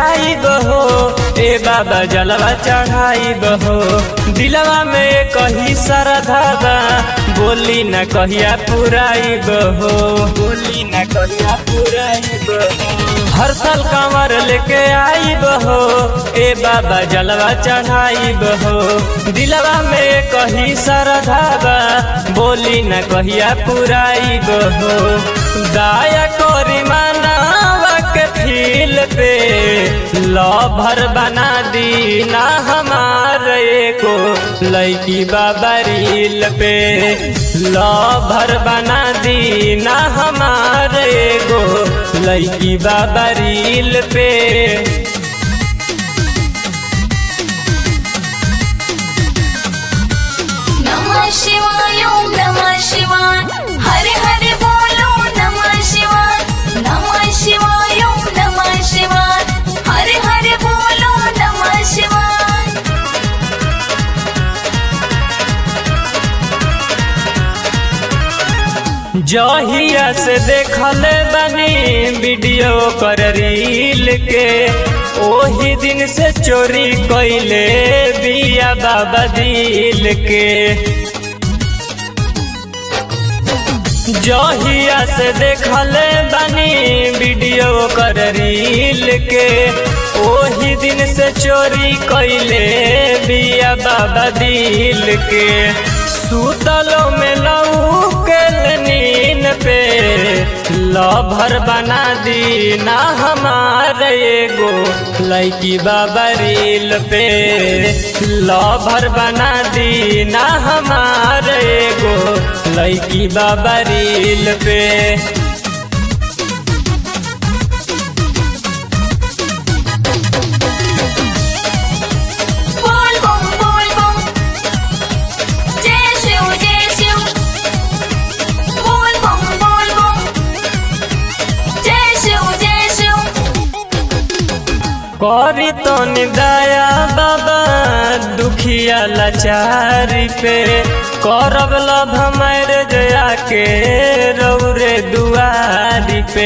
आई बहो ए बाबा जलवा चढ़ाई बहो दिलवा में कही श्रद्धा बा बोली न कहिया पुराई बहो बोली न कहिया पुराई बहो हर साल कंवर लेके आई बहो ए बाबा जलवा चढ़ाई बहो दिलवा में कही श्रद्धा बा बोली न कहिया पुराई बहो दाया कोरी मानवा के फील पे लभर बना दी ना हमार एको लैकी बाबा रील पे लभर बना दी ना हमार एगो लैकी बाबा रील पे नमः शिवाय ओम नमः शिवाय हरे हरे बोलो नमः शिवाय नमः शिवाय ओम नमः शिवाय हरे हरे बोलो नमः शिवाय जहिया से देखल बनी वीडियो कर रील के ओही दिन से चोरी कैले बिया बाबा दिल के जहिया से देखल बनी वीडियो कर रील के ओही दिन से चोरी कैले बिया बाबा दिल के सुतलो में लऊ के नीन पे लभर बना दी ना हमार एगो लैकी बाबा रील पे लभर बना दी ना हमार एगो लैकी बाबा रील पे बोल बम बोल बम जय शिव जय शिव बोल बम बोल बम जय शिव जय शिव करी तो निदया बाबा दुखिया लाचारी पे करब लभ मर जया के रौरे दुआरी पे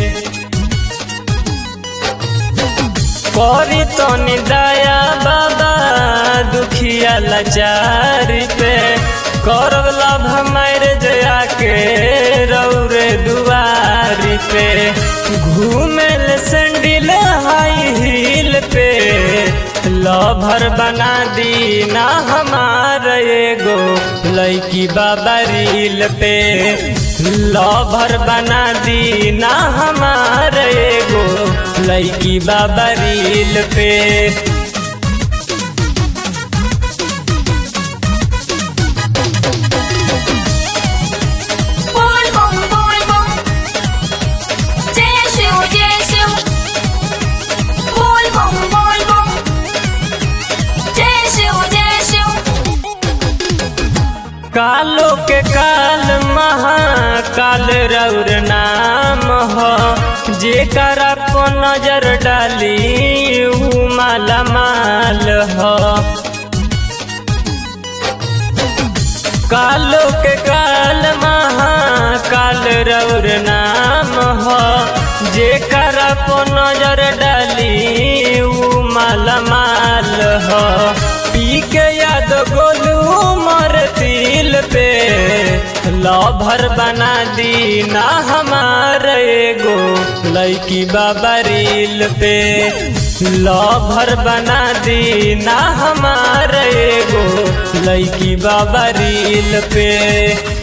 करी तो निदया बाबा दुखिया लाचारी पे करब लभ मर जया के रौरे दुआरी पे घूमेल सैंडल हाई हील पे लभर बना दी ना हमार एगो लैकी बाबा रील पे लभर बना दी ना हमार एगो लैकी बाबा रील पे बोल बम बोल बम जय शिव जय शिव बोल बम बोल बम जय शिव जय शिव कालो के काल महाकाल रौर नाम हो जेकर को नजर डाली ऊ माला माल हो कालो के काल महाकाल रौर नाम हो जेकर को नजर डाली ऊ माला माल हो पी के याद गोलू मर तिल पे लभर बना दी ना हमार एगो लैकी बाबा रील पे लभर बना दी ना हमार एगो लैकी बाबा रील पे